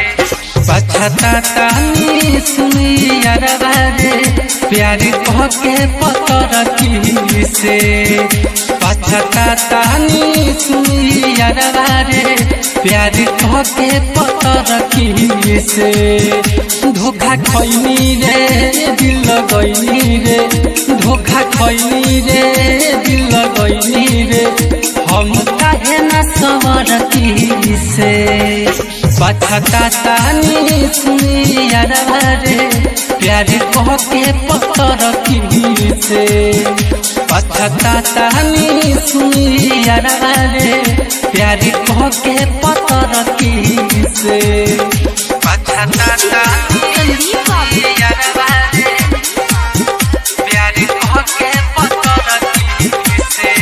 पछतानी सुनी अरबा रे प्यार कह के पतर की से पछतानी सुनी अरबा रे प्यार कह के पतर की से धोखा खैनी रे दिल गईनी रे धोखा खैनी रे दिल गईनी रे हम काहे न सवर की से पछतानी सुनी अरबा रे प्यार कह के पतर की से पछतानी सुनी अरबा रे प्यार कह के पतर की से पछतानी संदीप बाबू अरबा रे प्यार कह के पतर की से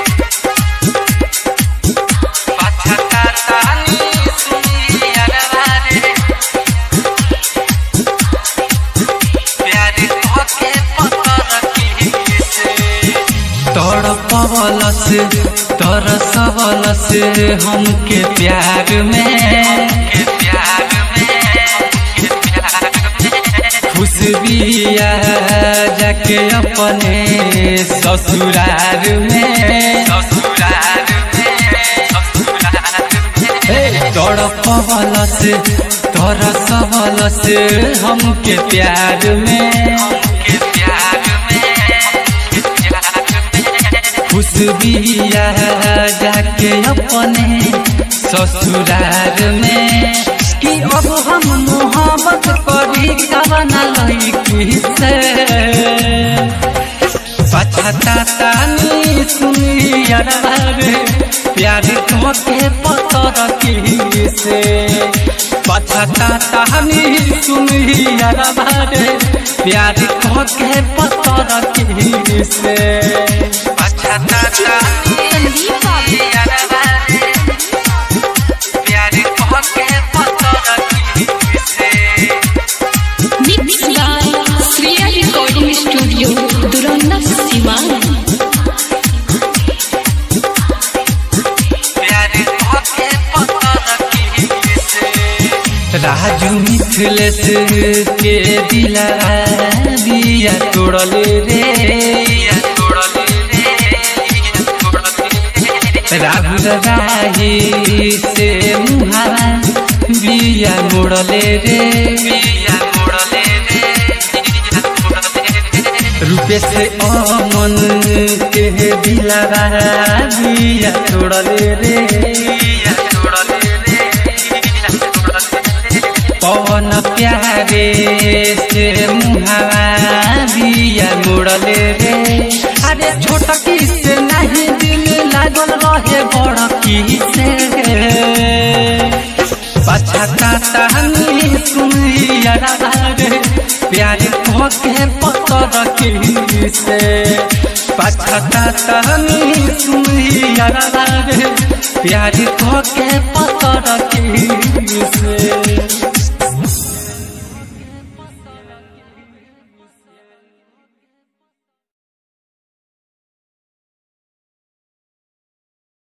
पछतानी सुनी अरबा रे प्यार कह के पतर की से तोर पवल से तोर सबल से हमके प्यार में प्यार में खुशबिया जाके अपने ससुरार में ससुरार में तोर पवल से तोर सबल से हमके प्यार में हमके प्यार में खुशबिया जाके अपने ससुरार में कि अब हम मोहब्बत करी कवना लड़की से पछतानी सुनी अरबा रे प्यार कह के पतर की से पछतानी सुनी अरबा रे प्यार कह के पतर की से पछतानी संदीप बाबू अरबा रे प्यार कह के पतर की से mix by Shreya recording studio Duranda Siwan प्यार कह के पतर की से राजू मिथिलेश के दिला दिया तोड़ले रे दिया तोड़ले रे राहुल राही से मुहारा बिया मोड़ले रे बिया मोड़ले रे रूपेश अमन के दिला बिया तोड़ले रे बिया तोड़ले रे पवन प्यारे से मुहावा दिया मुड़ले रे अरे छोटकी से नहीं दिल लागल रहे बड़की से पछतानी सुनी अरबा रे प्यार कह के पतर की से पछतानी सुनी अरबा रे प्यार कह के पतर की से